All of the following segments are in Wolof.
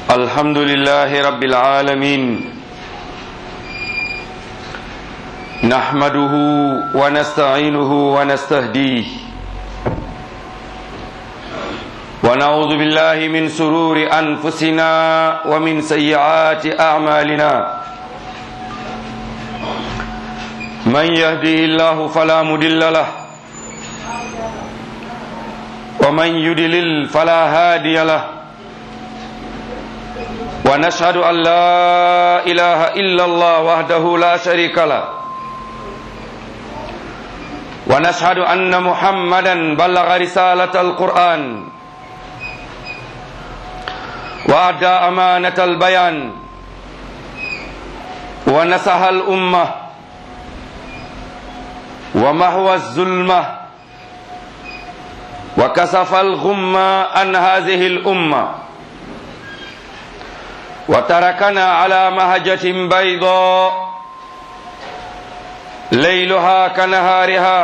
الحمد لله رب العالمين نحمده ونستعينه ونستهديه ونعوذ بالله من سرور أنفسنا ومن سيئات أعمالنا من يهده الله فلا مضل له ومن يدلل فلا هادي له ونشهد أن لا إله إلا الله وحده لا شريك له ونشهد أن محمدا بلغ رسالة القرآن وأدى أمانة البيان ونصح الأمة ومحو الظلمة وكسف الغمة عن هذه الأمة وتركنا على مهجة بيضاء ليلها كنهارها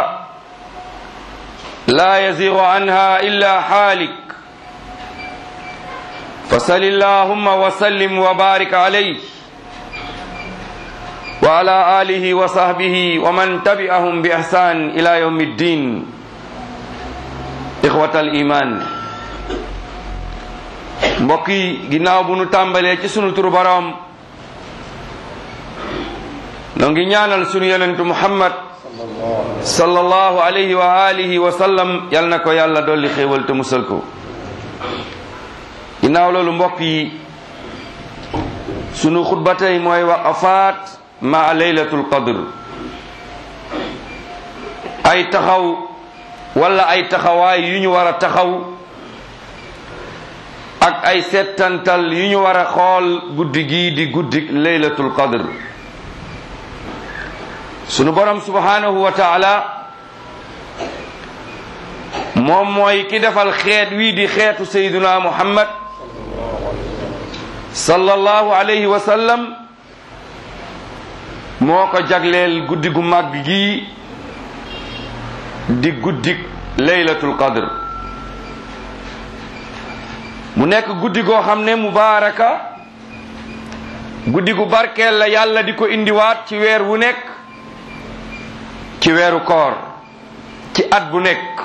لا يزيغ عنها إلا حالك فصل اللهم وسلم وبارك عليه وعلى آله وصحبه ومن تبعهم بإحسان إلى يوم الدين إخوة الإيمان mbokk yi ginnaaw bu nu tàmbalee ci sunu turu boroom noo ngi ñaanal sunu yonentu muhammad sallallahu alayhi wa alihi wa sallam yal na ko yàlla dolli xéewal te musal ko ginnaaw loolu mbokk yi sunu xutba tey mooy waqafaat ma laylatul qadr ay taxaw wala ay taxawaay yu ñu war a taxaw ak ay settantal yu ñu war a xool guddi gii di guddi laylatul qadr sunu borom subhanahu wa taala moom mooy ki defal xeet wii di xeetu sayduna muhammad sallallahu alayhi wa sallam moo ko jagleel guddi gu màgg gii di guddi laylatul qadr mu nekk guddi goo xam ne mubaaraka guddi gu barkeel la yàlla di ko indiwaat ci weer wu nekk ci weeru koor ci at bu nekk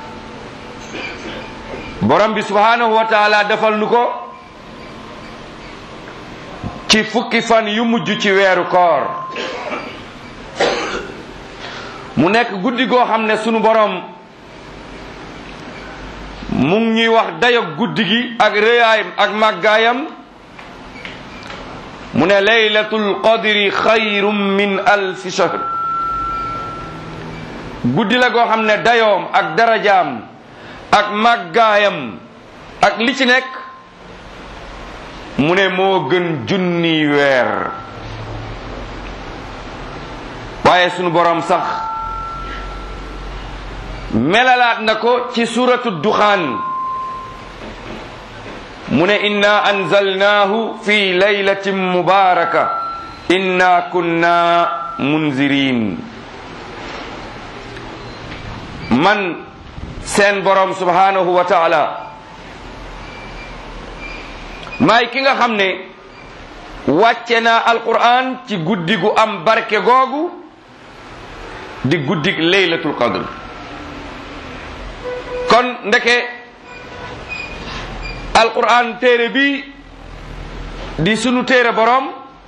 borom bi subhaanahu wa taala defal nu ko ci fukki fan yu mujj ci weeru koor mu nekk guddi goo xam ne sunu borom mu ngi ñuy wax dayog guddi gi ak rëyaayam ak màggaayam mu ne laylatul qadri xayrum min alfi shahr guddi la goo xam ne dayoom ak darajaam ak màggaayam ak li ci nekk mu ne moo gën junni weer waaye sunu borom sax melalaat na ko ci suratu duxaan mu ne inna anzalnaahu fi laylatin mubaraka inna kunna munzirin man seen borom subhanahu wa taala maay ki nga xam ne wàcce naa alquran ci guddi gu am barke googu di guddig laylatul qadr kon ndeke alquran téere bi di sunu téere borom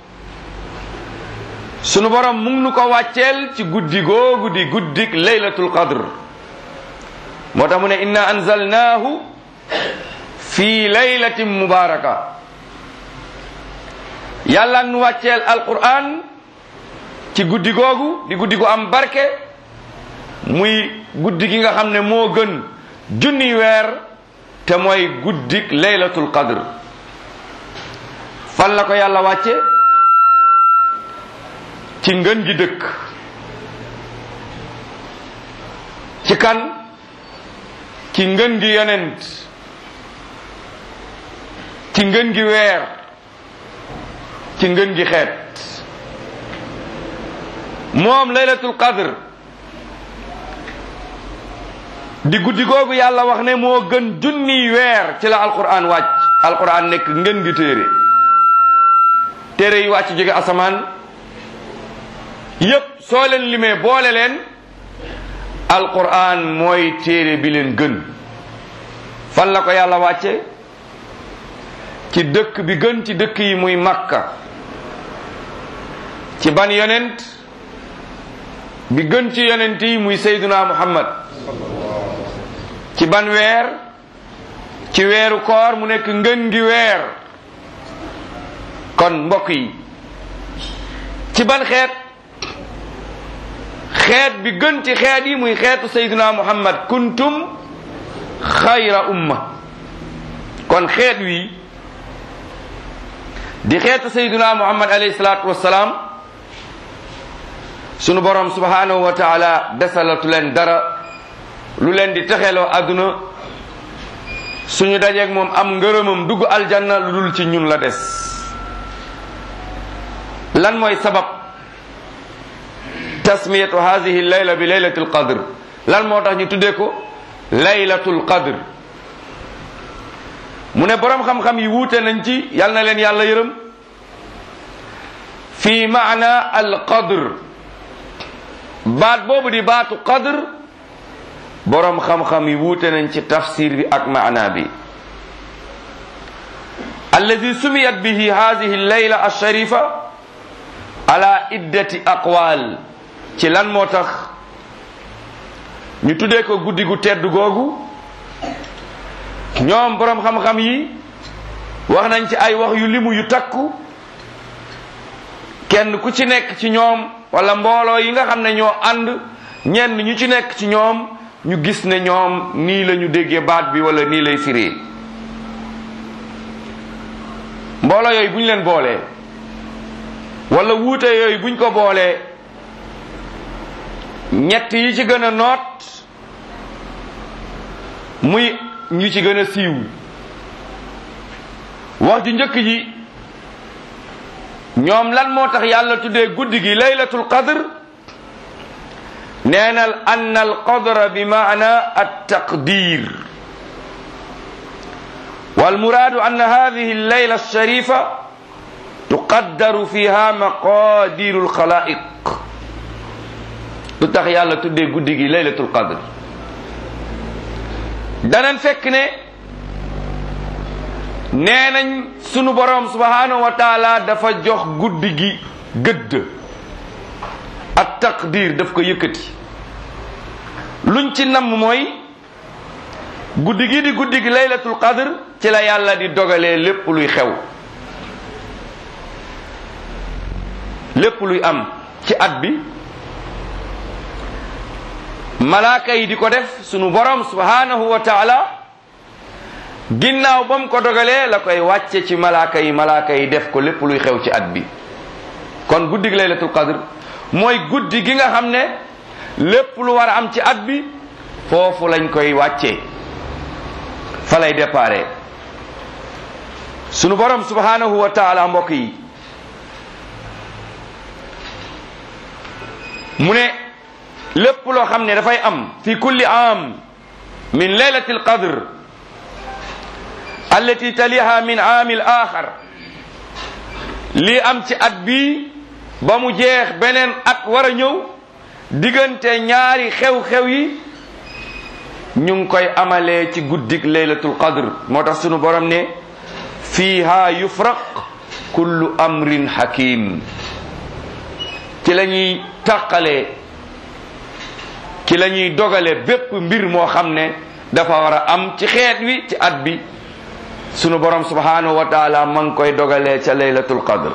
sunu borom mu ngi nu ko wàcceel ci guddi googu di guddig laylatul qadr moo tax mu ne inna anzalnaahu fi laylatin mubaraka yàlla nu wàcceel alquran ci guddi googu di guddi gu am barke muy guddi gi nga xam ne moo gën junni weer te mooy guddik laylatul qadr fan la ko yàlla wàcce ci ngën gi dëkk ci kan ci ngën gi yonent ci ngën gi weer ci ngën gi xeet moom laylatul qadr di guddi googu yàlla wax ne moo gën junniy weer ci la alquran wàcc alquran nekk ngën gi téere téere yi wàcc jóge asamaan yépp soo leen limee boole leen alquran mooy téere bi leen gën fan la ko yàlla wàcce ci dëkk bi gën ci dëkk yi muy makka ci ban yonent bi gën ci yonent yi muy sayduna muhammad ci ban weer ci weeru koor mu nekk ngën gi weer kon mbokk yi ci ban xeet xeet bi gën ci xeet yi muy xeetu sayduna muhammad kuntum xayra umma kon xeet wi di xeetu sayduna muhammad alayhi salaatu wassalaam sunu borom subhanahu wa taala desalatu leen dara lu leen di texeloo àdduna suñu dajeeg moom am ngërëmam dugg aljanna lu dul ci ñun la des lan mooy sabab tasmiyatu hadihi layla bi laylati alqadr lan moo tax ñu tuddee ko laylatul qadr mu ne borom xam-xam yi wuute nañ ci yal na leen yàlla yërëm fi maana al qadr baat boobu di baatu qadr borom xam-xam yi wuute nañ ci tafsir bi ak maana bi alladi sumiyat bihi hadihi layla alsharifa ala iddati aqwal ci lan moo tax ñu tuddee ko guddi gu tedd googu ñoom borom xam-xam yi wax nañ ci ay wax yu limu yu takku kenn ku ci nekk ci ñoom wala mbooloo yi nga xam ne ñoo ànd ñenn ñu ci nekk ci ñoom ñu gis ne ñoom nii la ñu déggee baat bi wala nii lay firee mbooloo yooyu bu ñu leen boolee wala wuute yooyu buñ ko boolee ñett yi ci gën a noot muy ñu ci gën a siiw wax ju njëkk ji ñoom lan moo tax yàlla tuddee guddi gi laylatul qadr neenal ann al qadra bi maana at taqdir والمراد أن هذه الليلة الشريفة تقدر فيها مقادير الخلائق lu tax yàlla tuddee guddi gi laylatul qadr danañ fekk ne nee nañ sunu borom subhanahu wa taala dafa jox guddi gi gëdd ak taqdir daf ko yëkkati luñ ci namm mooy guddi gi di guddi gi laylatul qadr ci la yàlla di dogalee lépp luy xew lépp luy am ci at bi malaaka yi di ko def sunu borom subhanahu wa taala ginnaaw ba mu ko dogalee la koy wàcce ci malaaka yi malaaka yi def ko lépp luy xew ci at bi kon guddi gi laylatul qadr mooy guddi gi nga xam ne lépp lu war a am ci at bi foofu lañ koy wàccee fa lay déparé sunu borom subhanahu wa taala mbokk yi mu ne lépp loo xam ne dafay am fi kulli am min laylati alqadr allati taliha min aami al-axar lii am ci at bii ba mu jeex beneen at war a ñëw diggante ñaari xew-xew yi ñu ngi koy amalee ci guddik laylatul qadr moo tax sunu borom ne fiiha yufraq kullu amrin hakim ci la ñuy tàqalee ci la ñuy dogale bépp mbir moo xam ne dafa war a am ci xeet wi ci at bi sunu borom subhanahu wa taala ma ngi koy dogalee ca laylatul qadr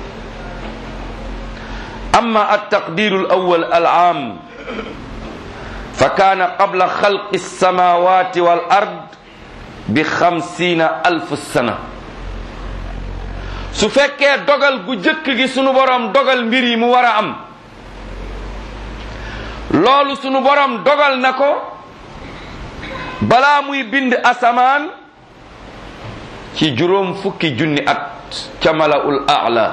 amma altaqdiru alawal alam fa kaana qabla xalqi alsamawati wal ard bi xamsiina alf sana su fekkee dogal gu jëkk gi sunu borom dogal mbir yi mu war a am loolu sunu borom dogal na ko balaa muy bind asamaan ci juróom fukki junni at ca malaul aala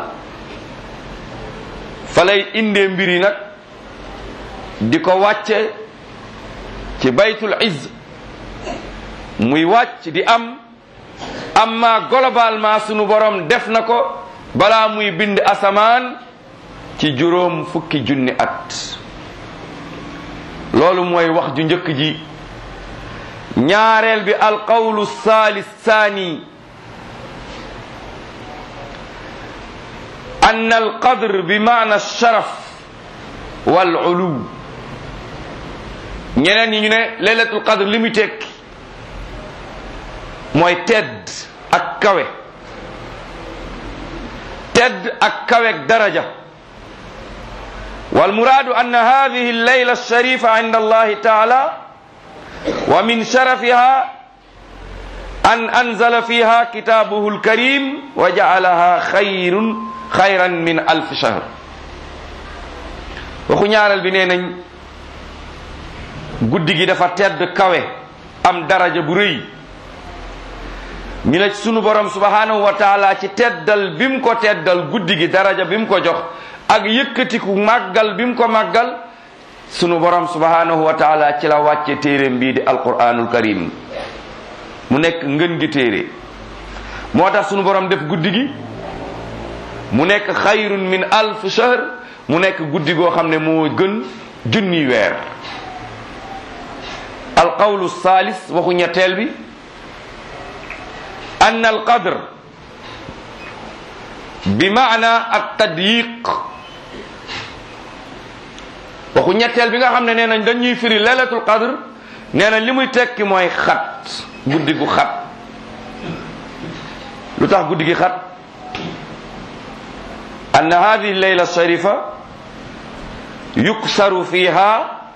fa lay indee mbir yi nag di ko wàcce ci baytul izz muy wàcc di am amma globalement sunu borom def na ko balaa muy bind asamaan ci juróom fukki junni at loolu mooy wax ju njëkk ji ñaareel bi alqawlu saalis saani an alqadr bi maana alsharaf wal ulu ñeneen ñi ñu ne laylatul qadr li muy tekki mooy tedd ak kawe tedd ak kaweeg daraja والمراد أن هذه الليلة الشريفة عند الله تعالى ومن شرفها أن أنزل فيها كتابه الكريم وجعلها خير خيرا من ألف شهر waxu ñaareel bi nee nañ guddi gi dafa tedd kawe am daraja bu rëy ñu ne sunu borom subhanahu wa taala ci teddal bi mu ko teddal guddi gi daraja bi mu ko jox ak yëkkatiku màggal bi mu ko màggal sunu borom subhanahu wa taala ci la wàcce téeréem bii di alquranul karim mu nekk ngën gi téere moo tax sunu borom def guddi gi mu nekk xayrun min alf shahr mu nekk guddi goo xam ne moo gën junni weer alqawlu salis waxu ñetteel bi an alqadr bi maana at tadyiq waxu ñetteel bi nga xam ne nee nañ dañuy firi laylatul qadr nee nañ li muy tekki mooy xat guddi gu xat lu tax guddi gi xat أن هذه الليلة الشريفة يكسر فيها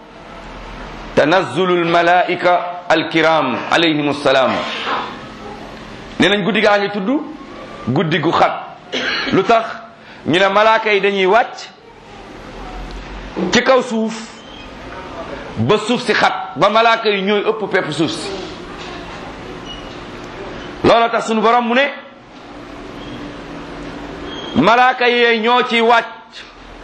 تنزل الملائكة الكرام عليهم السلام نينا غودي غاني تودو غودي غو خات لوتاخ ñu ne malaaka yi dañuy wàcc ci kaw suuf ba suuf si xat ba malaaka yi ñooy ëpp pepp suuf si loolu tax sunu borom mu ne malaaka yee ñoo ci wàcc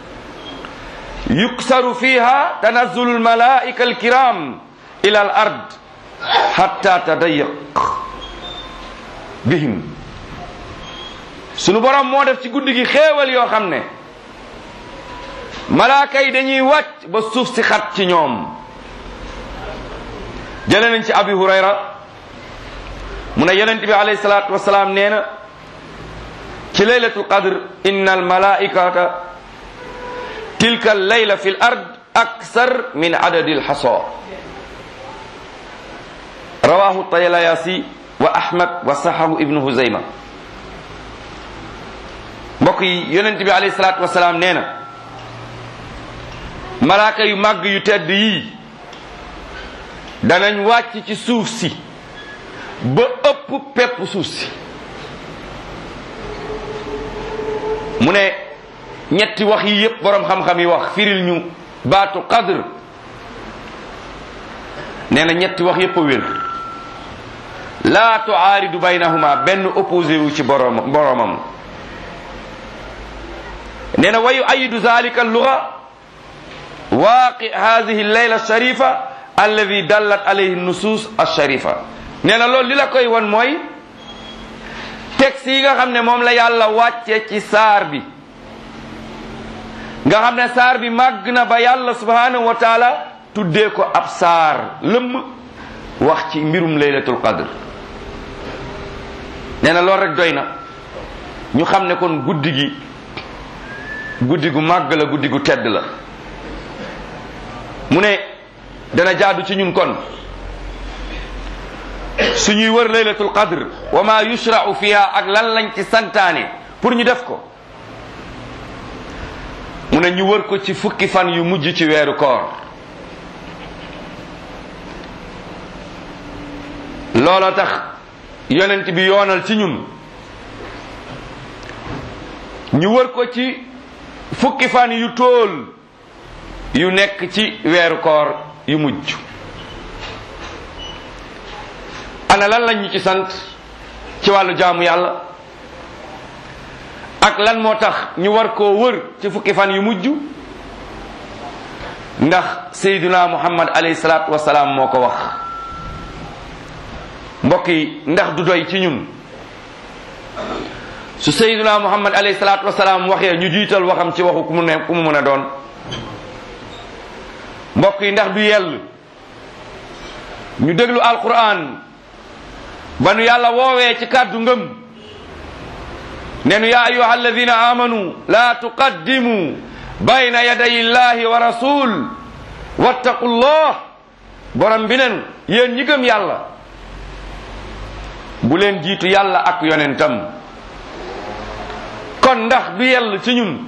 yuksaru fiha tanazzulu almalaika alkiram ila al ard hatta tadayyaq bihim sunu borom moo def ci guddi gi xéewal yoo xam ne malaaka yi dañuy wàcc ba suuf si xat ci ñoom jële nañ ci abi hurayra mu ne yonent bi alayhi salaatu wasalaam nee na ci laylatul qadr inna almalaikata tilka allayla fi l ard aksar min adadi alxasa rawahu tayalayasi wa ahmad wa sahahu ibnu huzayma mbokk yi yonent bi alayhi salaatu wasalaam nee na malaaka yu màgg yu tedd yii danañ wàcc ci suuf si ba ëpp pepp suuf si mu ne ñetti wax yi yépp boroom xam-xam yi wax firil ñu baatu qadr nee na ñetti wax yépp a wér laa tuaaridu baynahuma benn opposé wu ci boroom boroomam nee na wa yuayidu zalika alluga waaqi hadihi allayla alsharifa alladi dallat alayhi nusus alsharifa nee na loolu li la koy won mooy texte yi nga xam ne moom la yàlla wàcce ci saar bi nga xam ne saar bi màgg na ba yàlla subhanahu wa taala tuddee ko ab saar lëmm wax ci mbirum laylatul qadr nee na loolu rek doy na ñu xam ne kon guddi gi guddi gu màgg la guddi gu tedd la mu ne dana jaadu ci ñun kon suñuy wër laylatul qadr wa ma yushra'u fiha ak lan lañ ci santaane pour ñu def ko mu ne ñu wër ko ci fukki fan yu mujj ci weeru koor loola tax yonent bi yoonal ci ñun ñu wër ko ci fukki fan yu tóol yu nekk ci weeru koor yu mujj ana lan lañ ñu ci sant ci wàllu jaamu yàlla ak lan moo tax ñu war koo wër ci fukki fan yu mujj ndax sayduna muhammad alayhi salaatu wasalaam moo ko wax mbokk yi ndax du doy ci ñun su sayyiduna muhammad alayhi salaatu wasalaam waxee ñu jiital waxam ci waxu ku mu ne ku mu mën a doon mbokk yi ndax du yell ñu déglu alquran ba nu yàlla woowee ci kàddu ngëm ne nu yaa ayuha alladina amanu la tuqaddimu bayna yaday illahi wa rasul wattaqullah borom bi nenu yéen ñi gëm yàlla bu leen jiitu yàlla ak yonentam kon ndax du yell ci ñun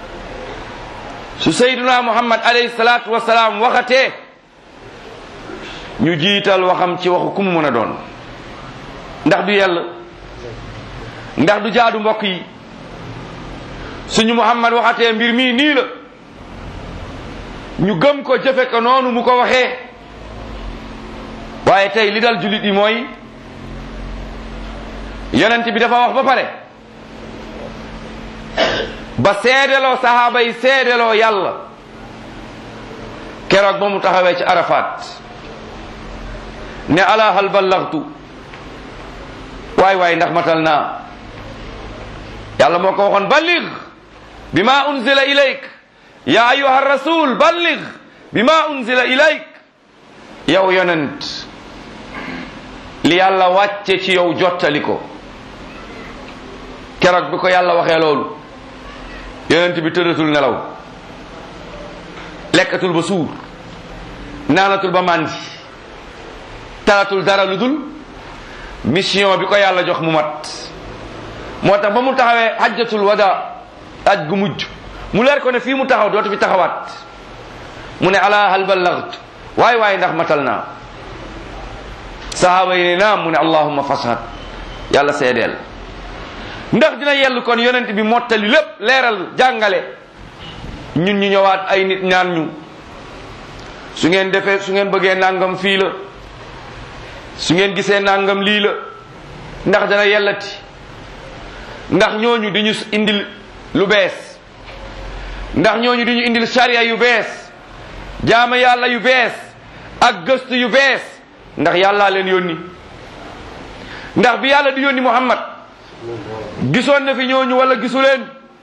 su sayduna muhammad alayhi salaatu wasalaam waxatee ñu jiital waxam ci waxu ku mu mën a doon ndax du yell ndax du jaadu mbokk yi suñu muhammad waxatee mbir mii nii la ñu gëm ko jëfe ko noonu mu ko waxee waaye tey li dal jullit yi mooy yonent bi dafa wax ba pare ba seedeloo sahaaba yi seedeloo yàlla keroog ba mu taxawee ci arafat ne ala hal ballaghtu waay waay ndax matal naa yàlla moo ko waxoon balligh bima unzila ilayk ya ayuha rasul balligh bima unzila ilayk yow yonent li yàlla wàcce ci yow jottali ko keroog bi ko yàlla waxee loolu yonent bi tëddatul nelaw lekkatul ba suur naanatul ba màndi talatul dara lu dul mission bi ko yàlla jox mu mat moo tax ba mu taxawee hajjatul wada aj gu mujj mu leer ko ne fii mu taxaw dootu fi taxawaat mu ne ala hal ballaght waay waay ndax matal naa sahaaba yi ne naam mu ne allahumma fashad yàlla seedeel ndax dina yell kon yonent bi mottali lépp leeral jàngale ñun ñu ñëwaat ay nit ñaan ñu su ngeen defee su ngeen bëggee nangam fii la su ngeen gisee nangam lii la ndax dana yellati ndax ñooñu di ñu indil lu bees ndax ñooñu di ñu indil sariya yu bees jaama yàlla yu bees ak gëstu yu bees ndax yàllaa leen yónni ndax bi yàlla di yónni muhammad gisoon na fi ñooñu wala gisu leen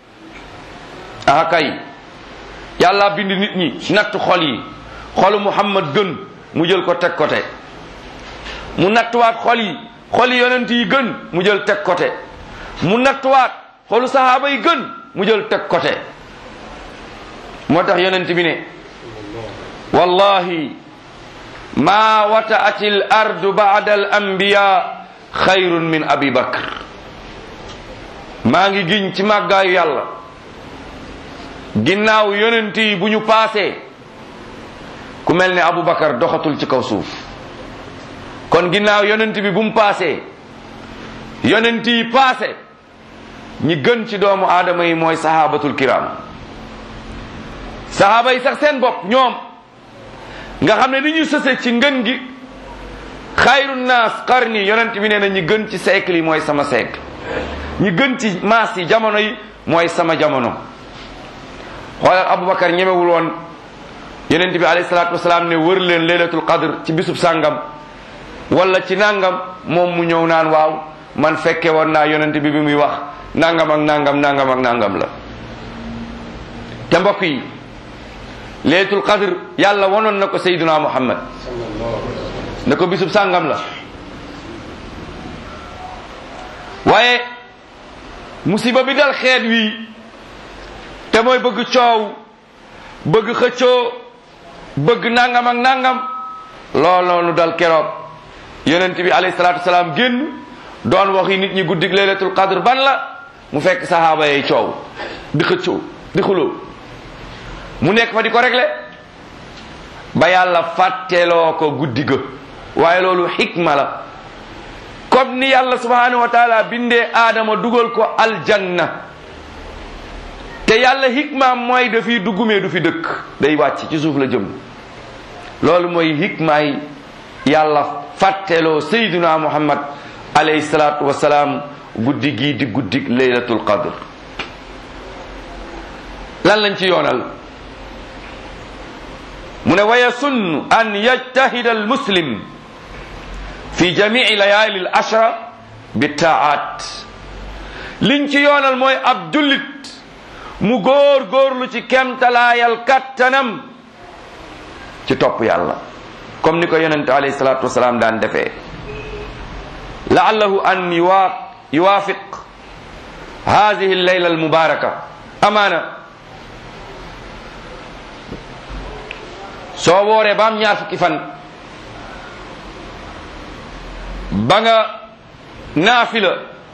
ah kay yàlla bind nit ñi natt xol yi xolu muhammad gën mu jël ko teg côté mu nattuwaat xol yi xol yi yonent yi gën mu jël teg côté mu nattuwaat xolu sahaaba yi gën mu jël teg côté moo tax yonent bi ne wallahi ma wataat al ardu ba'da al anbiya xayrun min abi bakr maa ngi giñ ci màggaayu yàlla ginnaaw yonent yi bu ñu paasee ku mel ne Aboubacar doxatul ci kaw suuf kon ginnaaw yonent bi bu mu paasee yonent yi paase ñi gën ci doomu aadama yi mooy sahabatul kiram sahaba yi sax seen bopp ñoom nga xam ne ni ñu sëse ci ngën gi xayru naas qarni yonent bi nee na ñi gën ci siècle yi mooy sama siècle ñi gën ci maas yi jamono yi mooy sama jamono xoolal Aboubacar ñemewul woon yonent bi alayhi salaatu wasalaam ne wër leen laylatul qadr ci bisub sàngam wala ci nangam moom mu ñëw naan waaw man fekke woon naa yonent bi bi muy wax nangam ak nangam nangam ak nangam la te mbokk yi laylatul qadr yàlla wonoon na ko sayyiduna muhammad ne ko bisub sàngam la waaye musiba bi dal xeet wi te mooy bëgg coow bëgg xëccoo bëgg nangam ak nangam lool noonu dal keroog yonent bi alayhi salaatu wasalaam génn doon waxi nit ñi guddig laylatul qadr ban la mu fekk sahaaba yi coow di xëccoo di xuloo mu nekk fa di ko réglé ba yàlla fàtteloo ko guddi ga waaye loolu xikma la comme ni yàlla subhanahu wa taala bindee aadama dugal ko aljanna te yàlla hikmaam mooy dafiy duggumee du fi dëkk day wàcc ci suuf la jëm loolu mooy hikmaay yàlla fàtteloo sayduna muhammad alayhi salaatu wasalaam guddi gii di guddi laylatul qadr lan lañ ci yoonal mu ne wa yasunnu an yajtahida al muslim fi jamii layali al ashra bi taat liñ ci yoonal mooy ab jullit mu góor góorlu ci kemtalaayal kattanam ci topp yàlla comme ni ko yonente alayhi salatu wasalaam daan defee laallahu an yuwa yuwaafiq hadihi leyla almubaraka amaana soo wooree ba am ñaar fukki fan ba nga naafila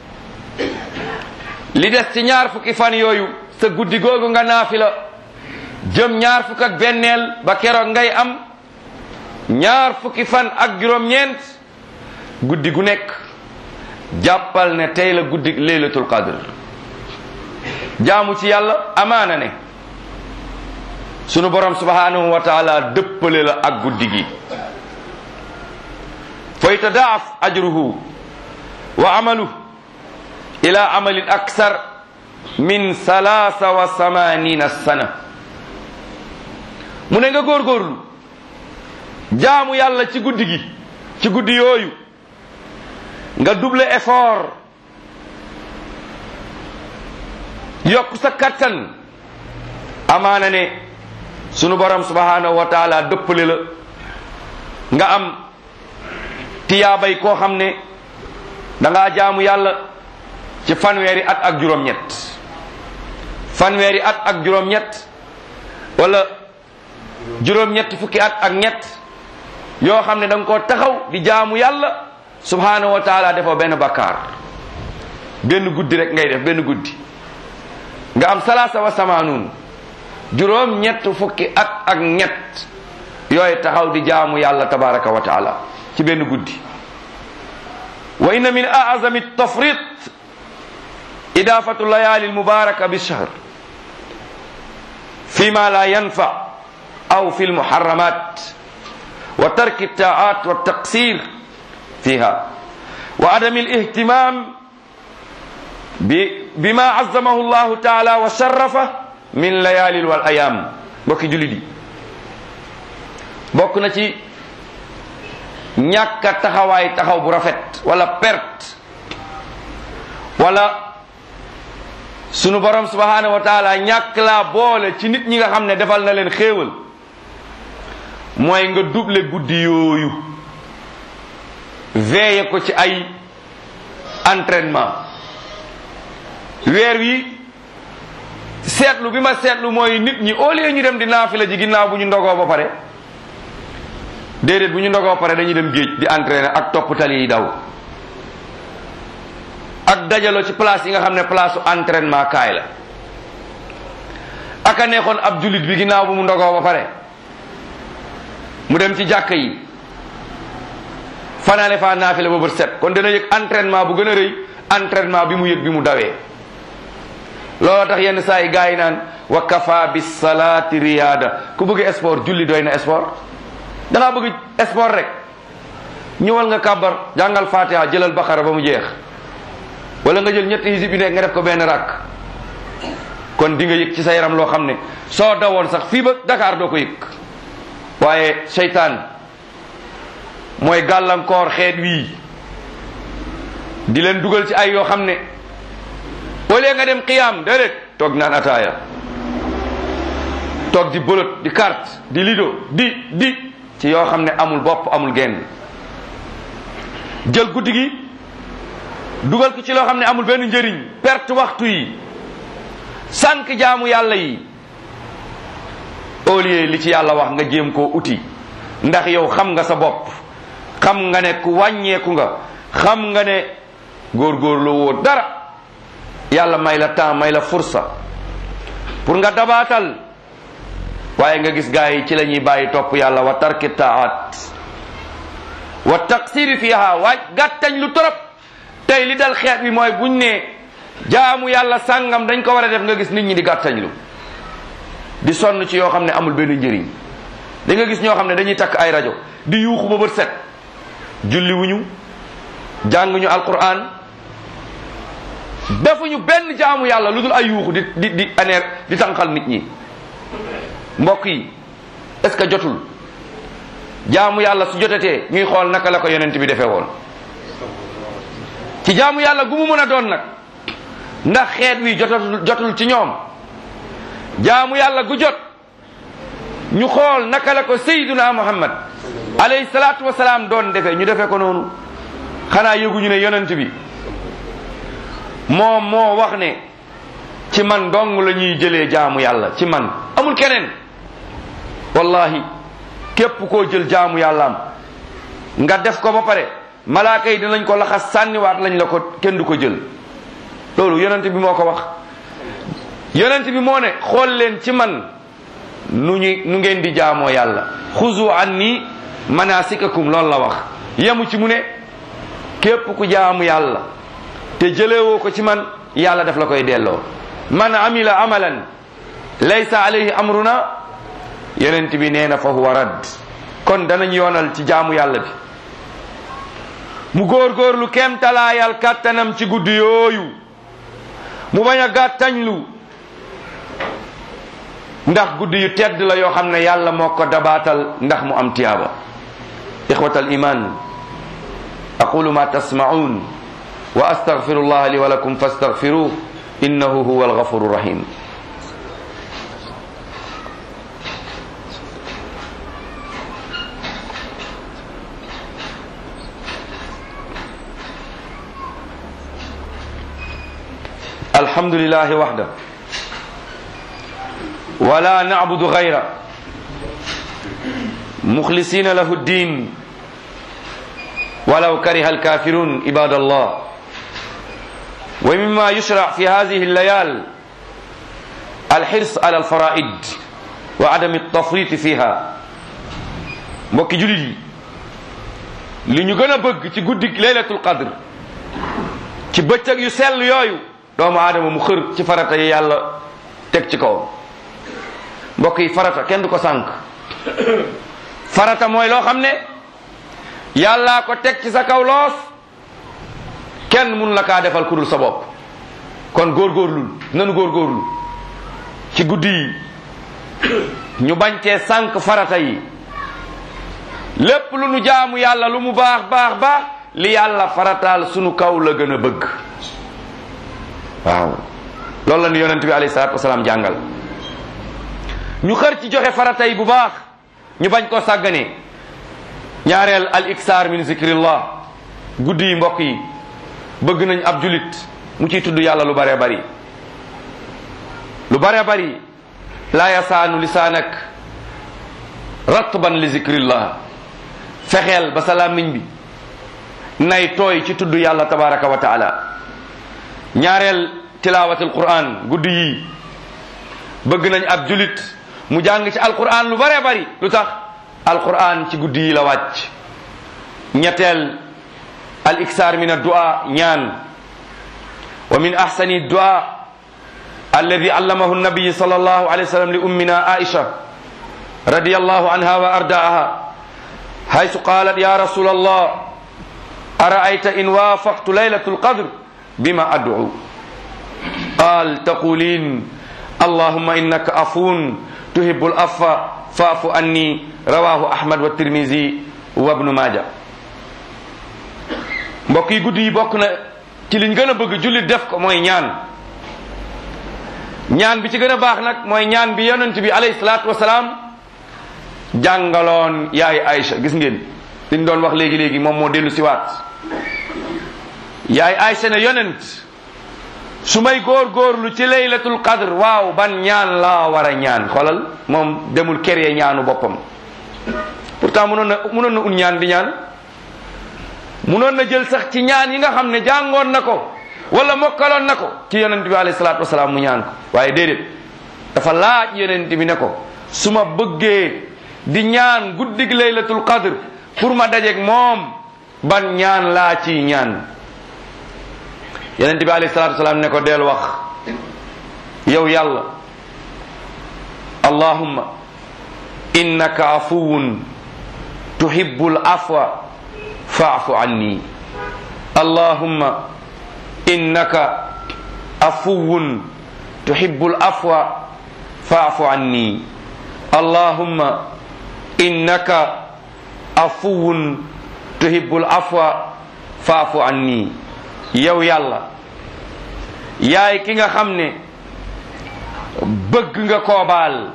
li des ci ñaar fukki fan yooyu sa guddi googu nga naafila jëm ñaar fukk ak benneel ba keroog ngay am ñaar fukki fan ak juróom-ñeent guddi gu nekk jàppal ne tey la guddi laylatul qadr jaamu ci yàlla amaana ne sunu borom subhanahu wa taala dëppale la ak guddi gi fa yatadaaf ajruhu wa amalu ila amalin aksar min salaasa wa samanina sana mu ne nga góorgóorlu jaamu yàlla ci guddi gi ci guddi yooyu nga double effort yokk sa kattan amaana ne sunu borom subhanahu wa taala dëppale la nga am tiyaabay koo xam ne da ngaa jaamu yàlla ci fanweeri at ak juróom-ñett fanweeri at ak juróom-ñett wala juróom-ñett fukki at ak ñett yoo xam ne da nga koo taxaw di jaamu yàlla subhanahu wa taala defoo benn bakkaar benn guddi rek ngay def benn guddi nga am salaasa wa samaanun juróom ñett fukki at ak ñett yooyu taxaw di jaamu yàlla tabaraka wa taala ci benn guddi wa inna min aazami tafrit idafatu layali almubaraka bishahr fima la yanfa aw fi almuharramat wa tarki altaat wa altaqsir fiha wa adami alihtimam bima azamahu llahu taala wa sharafa min layalil wal ayam mbokki jullit yi bokk na ci ñàkk a taxawaay taxaw bu rafet wala perte wala sunu borom subhanahu wa taala ñàkk laa boole ci nit ñi nga xam ne defal na leen xéewal mooy nga double guddi yooyu veille ko ci ay entraînement weer wi seetlu bi ma seetlu mooy nit ñi au lieu ñu dem di naafila ji ginnaaw bu ñu ndogoo ba pare déedéet bu ñu ndogoo pare dañuy dem géej di entraîner ak topp tali yi daw ak dajaloo ci place yi nga xam ne place su entraînement kaay la ak a neexoon ab jullit bi ginnaaw bu mu ndogoo ba pare mu dem ci jàkka yi fanaane faa naafila ba bët set kon dana yëg entraînement bu gën a rëy entraînement bi mu yëg bi mu dawee looloo tax yenn saa yi gars yi naan wa kafa bi salaati riyaada ku bëgg sport julli doy na sport da ngaa bëgg sport rek ñëwal nga kàbbar jàngal fatiha jëlal baqara ba mu jeex wala nga jël ñetti hisib yi nekk nga def ko benn rakk kon di nga yëg ci sa yaram loo xam ne soo dawoon sax fii ba Dakar doo ko yëg waaye seytaan mooy gàllankoor xeet wii di leen dugal ci ay yoo xam ne au lieu nga dem qiyaam déedéet toog naan ataaya toog di bolot di carte di lido di di ci yoo xam ne amul bopp amul genn jël guddi gi dugal ko ci loo xam ne amul benn njëriñ perte waxtu yi sànq jaamu yàlla yi au lieu li ci yàlla wax nga jéem koo uti ndax yow xam nga sa bopp xam nga ne ku wàññeeku nga xam nga ne góorgóorlu woo dara yàlla may la temps may la fursa pour nga dabaatal waaye nga gis gaa yi ci la ñuy bàyyi topp yàlla wa tarki taat wa taqsiri fiha waaj gàttañ lu torop tey li dal xeet bi mooy buñ ne jaamu yàlla sàngam dañ ko war a def nga gis nit ñi di gàttañ lu di sonn ci yoo xam ne amul benn njëriñ da nga gis ñoo xam ne dañuy takk ay rajo di yuuxu ba bët set julli wuñu jànguñu alquran defuñu benn jaamu yàlla lu dul ay yuuxu di di di aneer di tànqal nit ñi mbokk yi est-ce que jotul jaamu yàlla su jotatee ñuy xool naka la ko yonent bi defee woon ci jaamu yàlla gu mu mën a doon nag ndax xeet wi jotatul jotul ci ñoom jaamu yàlla gu jot ñu xool naka la ko sayyiduna muhammad alayhi salaatu wasalaam doon defee ñu defee ko noonu xanaa yëguñu ne yonent bi moom moo wax ne ci man dong la ñuy jëlee jaamu yàlla ci man amul keneen wallahi képp koo jël jaamu yàllaam nga def ko ba pare malaaka yi dinañ ko laxas sànniwaat lañ la ko kenn du ko jël loolu yonent bi moo ko wax yonent bi moo ne xool leen ci man nu ñu nu ngeen di jaamoo yàlla xuzu anni manasikakum loolu la wax yemu ci mu ne képp ku jaamu yàlla te jëlewoo ko ci man yàlla daf la koy delloo man amila amalan laysa alayhi amruna yonent bi nee na fa huwa radd kon danañ yoonal ci jaamu yàlla bi mu góorgóorlu kem talaayal kàttanam ci guddi yooyu mu bañ a gàttañlu ndax guddi yu tedd la yoo xam ne yàlla moo ko dabaatal ndax mu am tiyaaba ixwat al iman aqulu ma tasmaun wa astaghfiru llah li wa lakum fastaghfiruh innahu huwa alghafuru rahim الحمد لله وحده ولا نعبد غيره مخلصين له الدين ولو كره الكافرون عباد الله ومما يشرع في هذه الليال الحرص على الفرائض وعدم التفريط فيها mbokki julit yi li ñu gën a bëgg ci guddi laylatul qadr ci bëccëg yu sell yooyu doomu aadama mu xër ci farata yi yàlla teg ci kaw mbokk yi farata kenn du ko sànq farata mooy loo xam ne yàllaa ko teg ci sa kaw loos kenn mun la kaa defal ku dul sa bopp kon góorgóorlul nanu góorgóorlu ci guddi yi ñu bañ cee sànq farata yi lépp lu nu jaamu yàlla lu mu baax baax baax li yàlla farataal sunu kaw la gën a bëgg waaw loolu la nu yonent bi alayhi salaatu wasalaam jàngal ñu xër ci joxe farata yi bu baax ñu bañ koo sàggane ñaareel al iksaar min zikrillah guddi yi mbokk yi bëgg nañ ab julit mu ciy tudd yàlla lu bare bari lu bare bari laa yasaanu lisaanak ratban li zikrillah fexeel ba sa làmmiñ bi nay tooy ci tudd yàlla tabaraka wa taala ñaareel tilaawatul quran guddi yi bëgg nañ ab julit mu jàng ci alquran lu bare bari lu tax alquran ci guddi yi la wàcc ñetteel al iksaar min addua ñaan wa min ahsani dua alladi allamahu nabiyi sal allahu alayhi wa sallam li ummina aisha رضي الله عنها وأرداها حيث قالت يا رسول الله أرأيت إن وافقت ليلة القدر بما أدعو قال تقولين اللهم إنك عفو تحب العفو فاعف عني رواه أحمد والترمذي وابن ماجه mbokk yi guddi yi bokk na ci liñ gën a bëgg jullit def ko mooy ñaan ñaan bi ci gën a baax nag mooy ñaan bi yonent bi alayhi salaatu wasalaam jàngaloon yaay Aïcha gis ngeen liñ doon wax léegi léegi moom moo dellu siwaat yaay Aïcha ne yonent su may góor-góorlu ci laylatul qadr waaw ban ñaan laa war a ñaan xoolal moom demul kéré ñaanu boppam pourtant munoon na munoon na un ñaan di ñaan munoon na jël sax ci ñaan yi nga xam ne jàngoon na ko wala mokkaloon na ko ci yonent bi alayhi salaatu wasalaam mu ñaan ko waaye déedéet dafa laaj yonent bi ne ko su ma bëggee di ñaan guddig laylatul qadr pour ma dajeeg moom ban ñaan laa ci ñaan yonent bi alayhi salatu wasalaam ne ko deel wax yow yàlla allahumma innaka afuwun tuhibbul afwa fa'fu anni allahumma innaka afuwun tuhibbul afwa fa'fu anni allahumma innaka afuwun tuhibbul afwa faafu anni yow yàlla yaay ki nga xam ne bëgg nga koo baal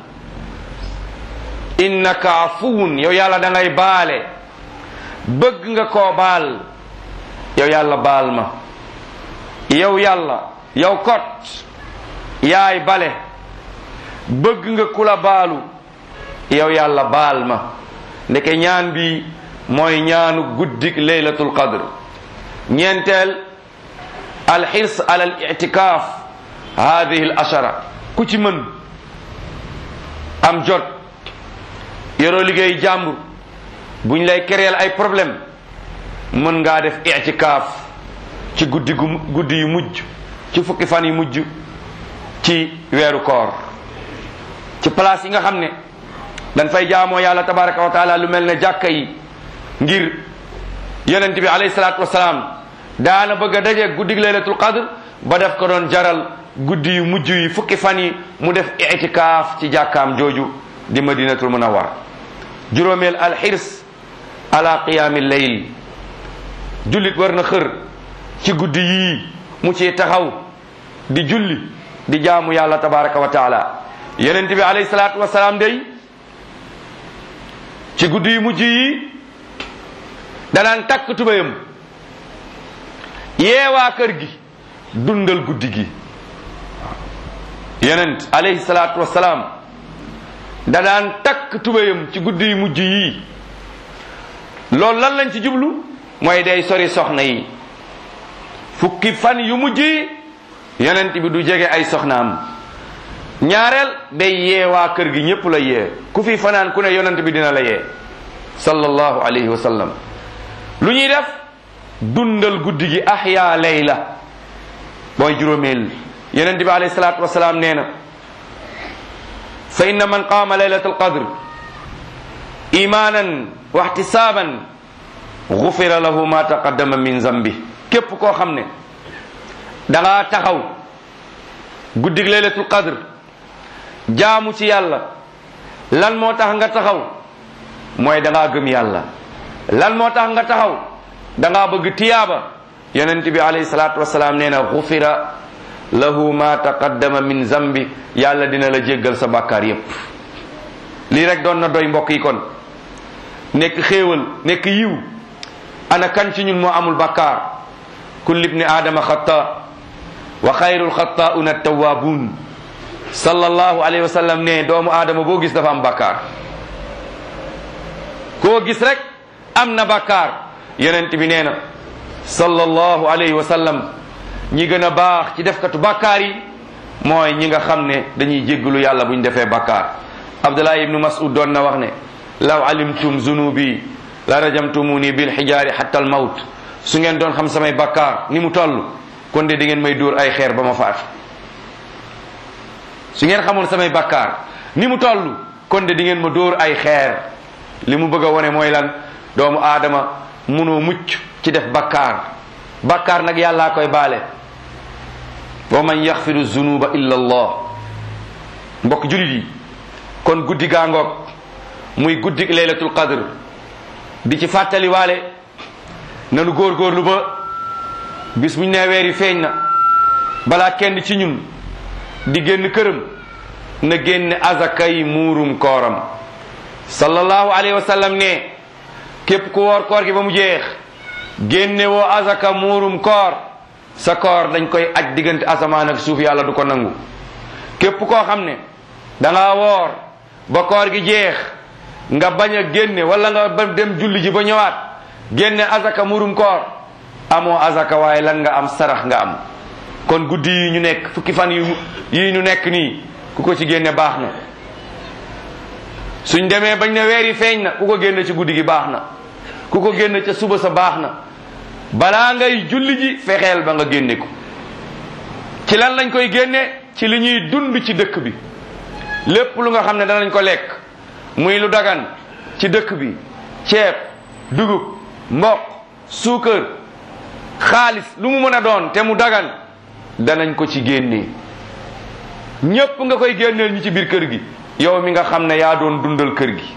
innaka afuwun yow yàlla da ngay baale bëgg nga koo baal yow yàlla baal ma yow yàlla yow kot yaay bale bëgg nga kula baalu yow yàlla baal ma ndeke ñaan bi mooy ñaanu guddik laylatul qadr ñeenteel alxirs ala al itikaaf hadihi al ashara ku ci mën am jot yoroo liggéey jàmbur buñ lay kereel ay problème mën ngaa def itikaaf ci guddi gu guddi yu mujj ci fukki fan yu mujj ci weeru koor ci place yi nga xam ne dañ fay jaamoo yàlla tabaraka wa taala lu mel ne jàkka yi ngir yonent bi alayhi salaatu wasalaam daana bëgg a daje guddig laylatul qadr ba def ko doon jaral guddi yu mujj yi fukki fan yi mu def itikaaf ci jàkkaam jooju di madinatul munawwar juróomeel alxirs ala qiyaami layl jullit war na xër ci guddi yii mu ci taxaw di julli di jaamu yàlla tabaraka wa taala yonent bi alayhi salaatu wasalaam day ci guddi yu mujj yi danaan takk tubayam yeewaa kër gi dundal guddi gi yonent alayhi salaatu wasalaam danaan takk tubayam ci guddi yu mujj yi loolu lan lañ ci jublu mooy day sori soxna yi fukki fan yu mujj yi yonent bi du jege ay soxnaam ñaareel day yee waa kër gi ñépp la yee ku fi fanaan ku ne yonent bi dina la yee sallallahu alayhi wa sallam lu ñuy def dundal guddi gi ahya layla mooy juróomeel yonent bi alayhi salaatu wasalaam nee na fa inna man qaama laylat alqadr imanan wa ihtisaban gufira lahu ma taqaddama min zambi képp koo xam ne da ngaa taxaw guddig laylatul qadr jaamu ci yàlla lan moo tax nga taxaw mooy da ngaa gëm yàlla lan moo tax nga taxaw da ngaa bëgg tiyaaba yonent bi alayhi salaatu wasalaam nee na gufira lahu ma taqaddama min zambi yàlla dina la jéggal sa bàkkaar yépp lii rek doon na doy mbokk yi kon nekk xéewal nekk yiw ana kan ci ñun moo amul bàkkaar kulli ibni aadama xata wa xayrul xatauna tawaabuun sallallahu alayhi wa sallam ne doomu aadama boo gis dafa am bàkkaar koo gis rek am na bàkkaar yonent bi nee na sallallahu alayhi wa sallam ñi gën a baax ci defkatu bàkkaar yi mooy ñi nga xam ne dañuy jéggalu yàlla bu ñu defee bàkkaar abdullah ibnu mas'ud doon na wax ne law alimtum zunubi la rajamtumuni bil xijaari hatta al mawt su ngeen doon xam samay bàkkaar ni mu toll kon de di ngeen may dóor ay xeer ba ma faatu su ngeen xamoon samay bàkkaar ni mu toll kon de di ngeen ma dóor ay xeer li mu bëgg a wone mooy lan doomu aadama munoo mucc ci def bàkkaar bàkkaar nag yàllaa koy baale wa man yaxfiru zunuba illa allah mbokk julit yi kon guddi gaangoog muy guddi laylatul qadr di ci fàttali waale nanu góorgóorlu ba bis buñ nee weer yi feeñ na balaa kenn ci ñun di génn këram na génne azakay muurum kooram sallallahu alayhi wa sallam ne képp ku woor koor gi ba mu jeex génne woo azaka muurum koor sa koor dañ koy aj diggante asamaan ak suuf yàlla du ko nangu képp koo xam ne da nga woor ba koor gi jeex nga bañ a génne wala nga ba dem julli ji ba ñëwaat génne azaka muurum koor amoo azaka waaye lan nga am sarax nga am kon guddi yi ñu nekk fukki fan yu yi ñu nekk nii ku ko ci génne baax na suñ demee bañ ne weer yi feeñ na ku ko génne ci guddi gi baax na ku ko génne ca suba sa baax na balaa ngay julli ji fexeel ba nga génne ko ci lan lañ koy génne ci li ñuy dund ci dëkk bi lépp lu nga xam ne danañ ko lekk muy lu dagan ci dëkk bi ceeb dugub mboq suukar xaalis lu mu mën a doon te mu dagan danañ ko ci génnee ñépp nga koy génneel ñi ci biir kër gi yow mi nga xam ne yaa doon dundal kër gi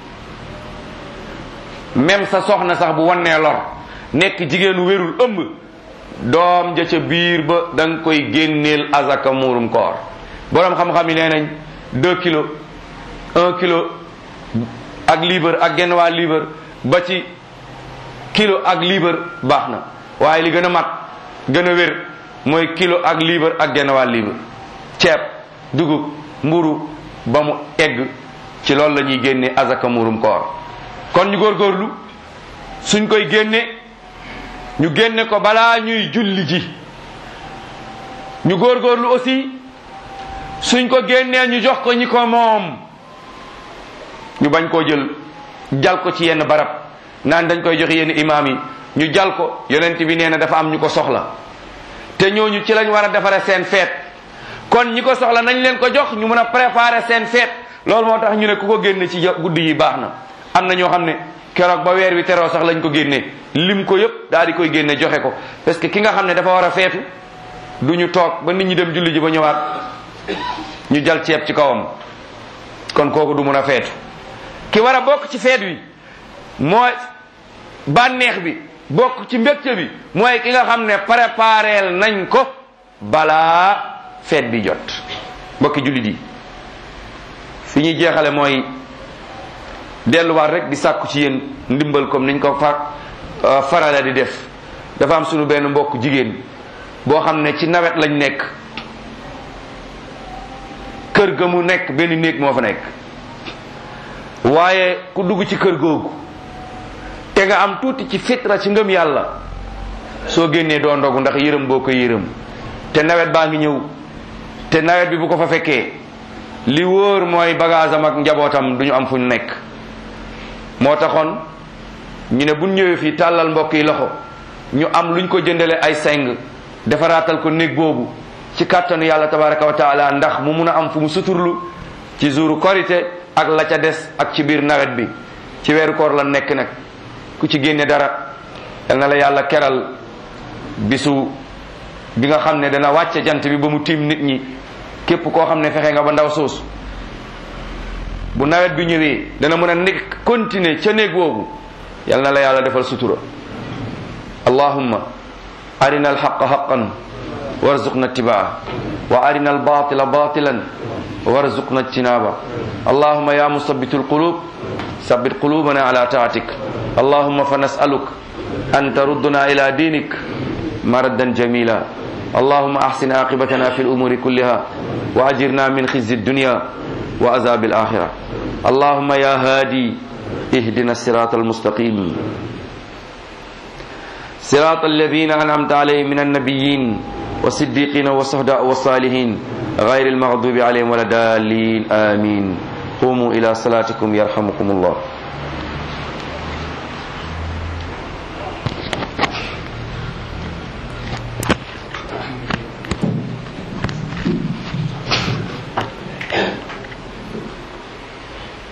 même sa soxna sax bu wannee lor nekk jigéenu wérul ëmb doom ja ca biir ba da nga koy génneel azaka muurum koor boroom xam-xam yi nee nañ deux kilos un kilo ak liibar ak genn waa liibar ba ci kilo ak liibar baax na waaye li gën a mat gën a wér mooy kilo ak liibar ak genn waa liibar ceeb dugub mburu ba mu egg ci loolu la ñuy génne azaka muurum koor kon ñu góorgóorlu suñ koy génne ñu génne ko balaa ñuy julli ji ñu góorgóorlu aussi suñ ko génnee ñu jox ko ñi ko moom ñu bañ koo jël jal ko ci yenn barab naan dañ koy joxe yenn imaam yi ñu jal ko yonent bi nee na dafa am ñu ko soxla te ñooñu ci lañ war a defare seen feet kon ñi ko soxla nañ leen ko jox ñu mën a préparer seen feet loolu moo tax ñu ne ku ko génne ci guddi yi baax na am na ñoo xam ne keroog ba weer wi teroo sax lañ ko génnee lim ko yëpp daal di koy génne joxe ko parce que ki nga xam ne dafa war a feetu du ñu toog ba nit ñi dem julli ji ba ñëwaat ñu jal ceeb ci kawam kon kooku du mun a feetu ki war a bokk ci feet wi mooy bànneex bi bokk ci mbégte bi mooy ki nga xam ne prépareel nañ ko balaa feet bi jot bokki jullit yi fi ñuy jeexale mooy delluwaat rek di sàkku ci yéen ndimbal comme niñ ko fa farale di def dafa am sunu benn mbokk jigéen boo xam ne ci nawet lañ nekk kër ga mu nekk benn néeg moo fa nekk waaye ku dugg ci kër googu te nga am tuuti ci fitra ci ngëm yàlla soo génnee doo ndogu ndax yërëm boo ko yërëm te nawet baa ngi ñëw te nawet bi bu ko fa fekkee li wóor mooy bagage am ak njabootam du ñu am fu ñu nekk moo taxoon ñu ne buñ ñëwee fii tàllal mbokk yi loxo ñu am luñ ko jëndale ay seng defaraatal ko néeg boobu ci kàttanu yàlla tabaraka wa taala ndax mu mun a am fu mu suturlu ci jouru korité ak la ca des ak ci biir nawet bi ci weeru koor la nekk nag ku ci génne dara yal na la yàlla keral bisu bi nga xam ne dana wàcce jant bi ba mu tiim nit ñi képp koo xam ne fexe nga ba ndaw soosu bu nawet bi ñëwee dana mën a nekk continuer ca néeg boobu yal na la yàlla defal sutura allahumma arina alxaqa xaqan warzuqna ittibaa wa arina albatila batilan warzuqna ijtinaba allahumma ya musabbitu alqulub sabbit qulubana ala taatik allahumma fa nasaluk an tarudduna ila dinik مردا جميلا اللهم احسن عاقبتنا في الامور كلها واجرنا من خزي الدنيا وعذاب الاخره اللهم يا هادي اهدنا الصراط المستقيم صراط الذين انعمت عليهم من النبيين والصديقين والصهداء والصالحين غير المغضوب عليهم ولا الضالين امين قوموا الى صلاتكم يرحمكم الله